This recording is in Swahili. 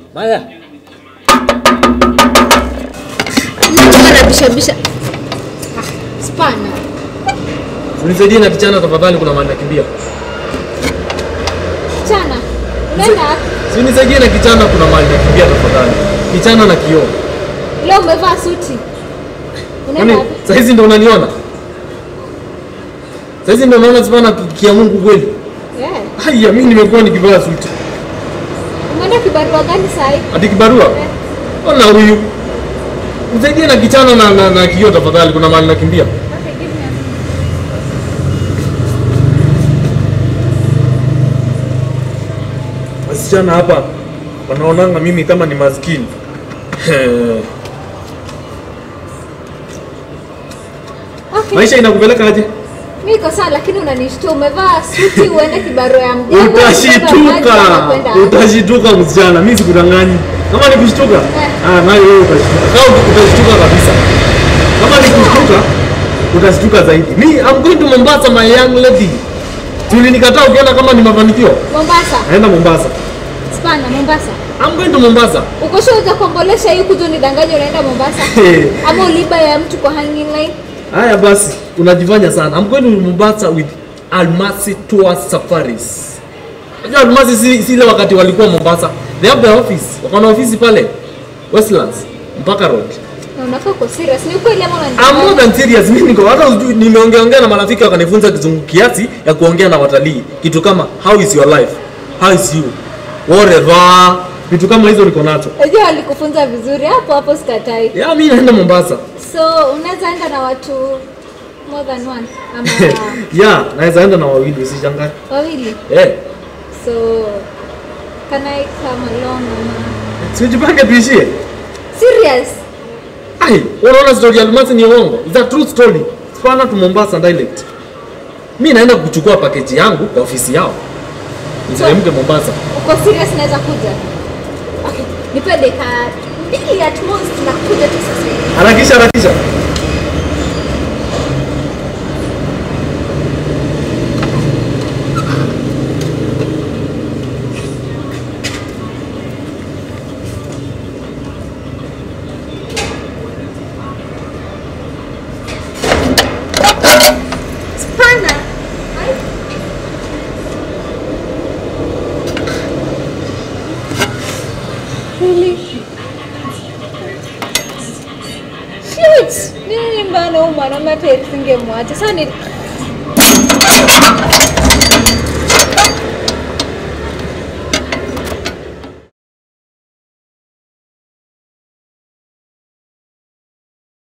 Maya. Anabishabisha. Ah, Spana. Unisaidie na kichana tafadhali kuna mahali nakimbia. Chana. Unaenda wapi? Si unisaidie na kichana kuna mahali nakimbia tafadhali. Kichana na kioo. leo umevaa suti. Unaenda Kwani wapi? saa hizi ndo unaniona? Saa hizi ndo unaona sipana kia Mungu kweli? Yeah. Haya, mimi nimekuwa nikivaa suti. Umeenda kibarua gani saa hii? Ati kibarua? Ona huyu. Nisaidie na kichana na, na, na kioo tafadhali kuna mahali nakimbia. Okay, give me a minute. Wasichana hapa wanaonanga mimi kama ni maskini. Okay. Maisha inakupeleka aje? Mimi niko sawa lakini unanishtua umevaa suti uende kibarua ya mjengo. Utashituka, utashituka msichana, mimi sikudanganyi. Kama ni kushtuka, Eh. ah, nayo wewe utashtuka. Kama utashtuka kabisa. Kama ni kushtuka, utashtuka zaidi. Me, I'm going to Mombasa my young lady. Tulinikataa ukiona kama ni mafanikio. Mombasa. Naenda Mombasa. Spana Mombasa. I'm going to Mombasa. Uko sure utakombolesha hii kuja unidanganye unaenda Mombasa? Ama uliba ya mtu kwa hanging line? Haya basi, unajifanya sana. I'm going to Mombasa with Almasi Tour Safaris. Unajua Almasi si, si ile wakati walikuwa Mombasa. They have their office. Wako na ofisi pale Westlands mpaka road. Na unafaa uko serious. Ni ukweli ama I'm more unanidanganya? than serious. Mimi niko hata sijui nimeongea ongea na marafiki wakanifunza kizungu kiasi ya kuongea na watalii. Kitu kama how is your life? How is you? Whatever. Vitu kama hizo niko nacho. Unajua walikufunza vizuri hapo hapo sikatai. Ya mimi naenda Mombasa. So unaweza enda na watu more than one ama ya, naweza enda na wawili usishangae. wawili. Eh. So can I come along ama Sijipange tuishie. serious? Ai, unaona story ya Almasi ni uongo. It's a true story. Spana to Mombasa dialect. Mimi naenda kuchukua package yangu kwa ofisi yao. Niteremke Mombasa. Uko serious naweza kuja? Okay, nipe dakika mbili at most nakuja tu sasa hivi. Harakisha harakisha. Spana. Ai. Really? Shit! Nini mbana huyu mwanaume hata singemwacha. Sasa ni